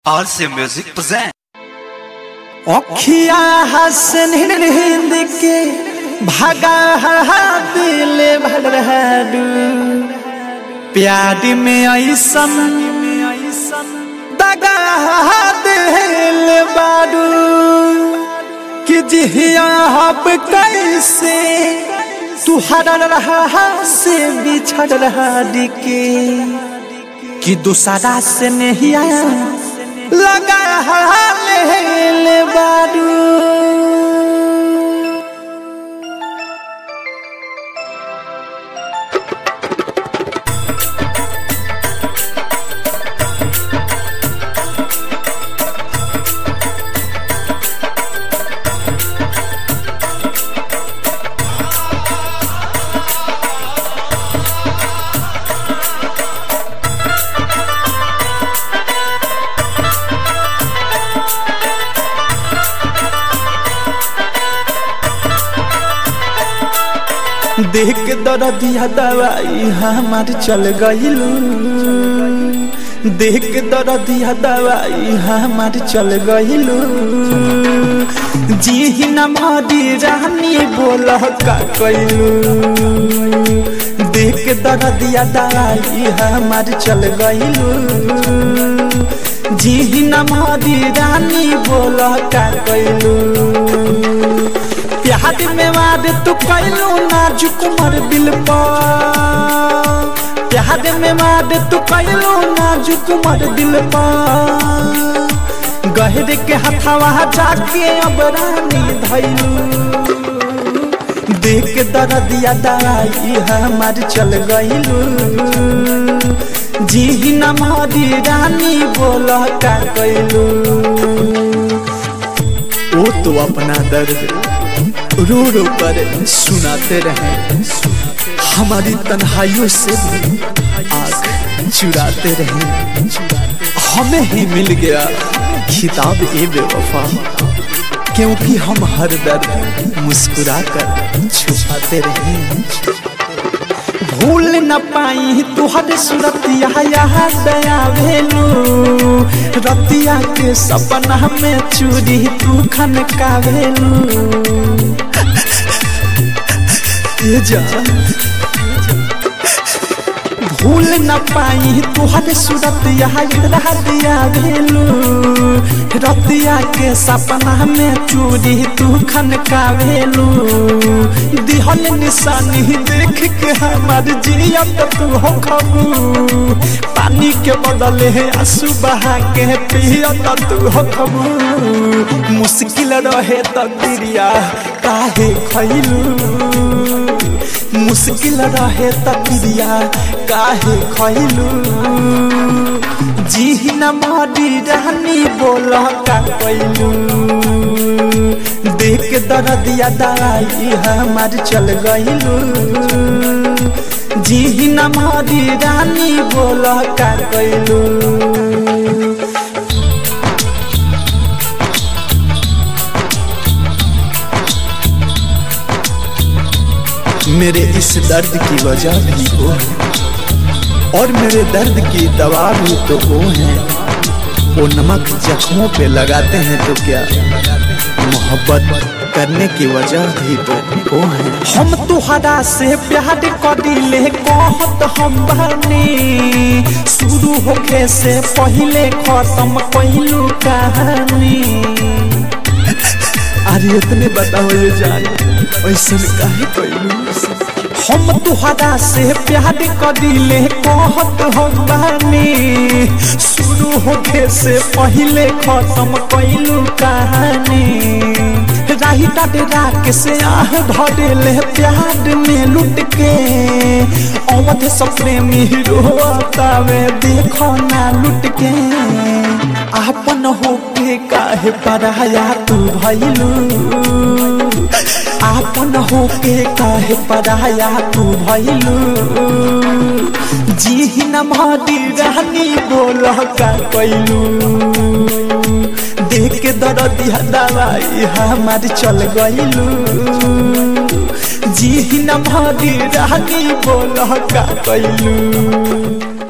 RC Music present. अखिया हसन हिंद के भागा दिल भरहडू प्यार में ऐसन दगा दिल बाडू कि जिया हब कैसे तू हर रहा से बिछड़ रहा के कि दूसरा से नहीं आया लगा ले बारू देख के दर्दिया दवाई हमार चल गइलू देख के दर्दिया दवाई हमार चल गइलू जी न मारी रानी बोल का कैलू देख के दर्दिया दवाई हमार चल गइलू जी न मारी रानी बोल का कैलू प्यार में वाद तू कैलू नाजुक मर दिल पर प्यार में वाद तू कैलू नाजुक मर दिल पर गहरे के हथवा जाके अब रानी धैलू देख के दर्दिया दवाई हमार चल गइलू जी न मारी रानी बोल का कैलू वो तो अपना दर्द रो रो कर सुनाते रहे हमारी तन्हाइयों से भी आग चुराते रहे हमें ही मिल गया खिताब ए बेवफा क्योंकि हम हर दर्द मुस्कुरा कर छुपाते रहे भूल न पाई तुहर सुरतिया याद दया भेलू रतिया के सपना में चूरी तू खन का भेलू ये जान भूल न पाई तुहर सूरत यहाँ दिया भेलू रतिया के सपना में चूरी तू खन का भेलू दिहल निशानी देख के हमार जियत तू हो खबू पानी के बदले है आंसू बहा के पियत तू हो खबू मुश्किल रहे तकदीरिया काहे खैलू मुश्किल रहे तकरिया काहे खैलू जी न मारी रानी बोल का कैलू देख के दर्दिया दवाई हमार चल गइलू जी न मारी रानी बोल का कैलू मेरे इस दर्द की वजह भी वो है और मेरे दर्द की दवा भी तो वो है वो नमक जख्मों पे लगाते हैं तो क्या मोहब्बत करने की वजह भी तो वो है हम तुहरा से प्यार करिले कहत हम बनी शुरू होके से पहले खत्म कैलू कहानी अरे इतने बताओ ये जान ऐसा काहे कैलू हम तुहरा से प्यार करिले कहत हम बानी शुरू होके से पहले खत्म कैलू कहानी राही डरा के से आह धरेले प्यार में लुट के अवध सप्रेमी रोतावे देखो ना लुट के आपन होके काहे पराया तू भइलू आपन होके काहे पराया तू भइलू जी न मारी रानी बोल का कैलू देख के दर्दिया दवाई हमार चल गइलू जी न मारी रानी बोल का कैलू